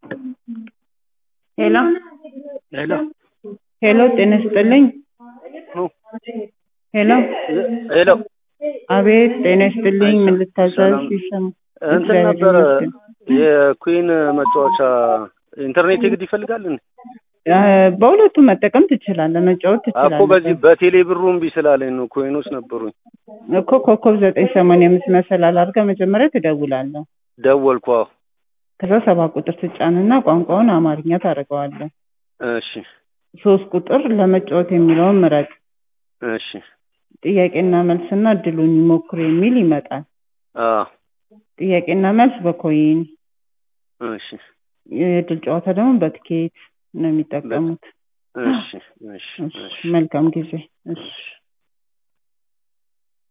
ሄሎ ሄሎ ሄሎ ጤና ይስጥልኝ ሄሎ ሄሎ አቤት ጤና ይስጥልኝ ምን ልታዘዝ ሰላም። ይሰማ እንትን እግዚአብሔር ነበረ ይመስገን። የኩዊን መጫወቻ ኢንተርኔት የግድ ይፈልጋል እንዴ? አ፣ በሁለቱም መጠቀም ትችላለህ መጫወት እኮ በዚህ ትችላለህ በቴሌ ብሩ እምቢ ስላለኝ ነው። ኮይኖች ነበሩኝ እኮ ኮከብ ዘጠኝ ሰማንያ አምስት መሰላል አድርገህ መጀመሪያ ትደውላለህ ደወልኩ። አዎ ከዛ ሰባት ቁጥር ትጫንና ቋንቋውን አማርኛ ታደርገዋለህ እሺ ሶስት ቁጥር ለመጫወት የሚለውን ምረጥ እሺ ጥያቄና መልስና እድሉን ይሞክሩ የሚል ይመጣል አዎ ጥያቄና መልስ በኮይን እሺ የእድል ጨዋታ ደግሞ በትኬት ነው የሚጠቀሙት እሺ እሺ እሺ፣ እሺ መልካም ጊዜ እሺ እሺ